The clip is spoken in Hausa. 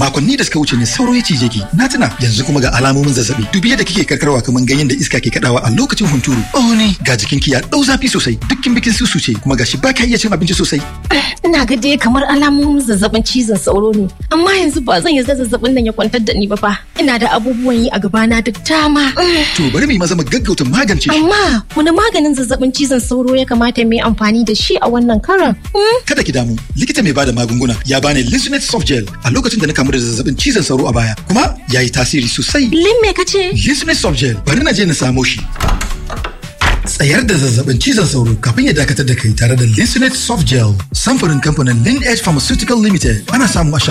makonni da suka wuce ne sauro ya cije ki na tuna yanzu kuma ga alamomin zazzabi dubi yadda kike karkarwa kamar ganyen da iska ke kadawa a lokacin hunturu oh ne ga jikinki ya dau zafi sosai dukkin bikin susu ce kuma gashi ba ka iya cin abinci sosai ina ga dai kamar alamomin zazzabin cizon sauro ne amma yanzu ba zan yarda zazzabin nan ya kwantar da ni ba fa ina da abubuwan yi a gabana da dama to bari mu yi maza mu gaggauta magance shi amma wani maganin zazzabin cizon sauro ya kamata mu yi amfani da shi a wannan karan kada ki damu likita mai bada magunguna ya bani Lisinate soft gel a lokacin da na kamu da zazzabin cizon sauro a baya kuma ya yi tasiri sosai lin me kace Lisinate soft gel bari na je na samo shi tsayar da zazzabin cizon sauro kafin ya dakatar da kai tare da Lisinate soft gel samfurin kamfanin Lin Edge Pharmaceutical Limited ana samu a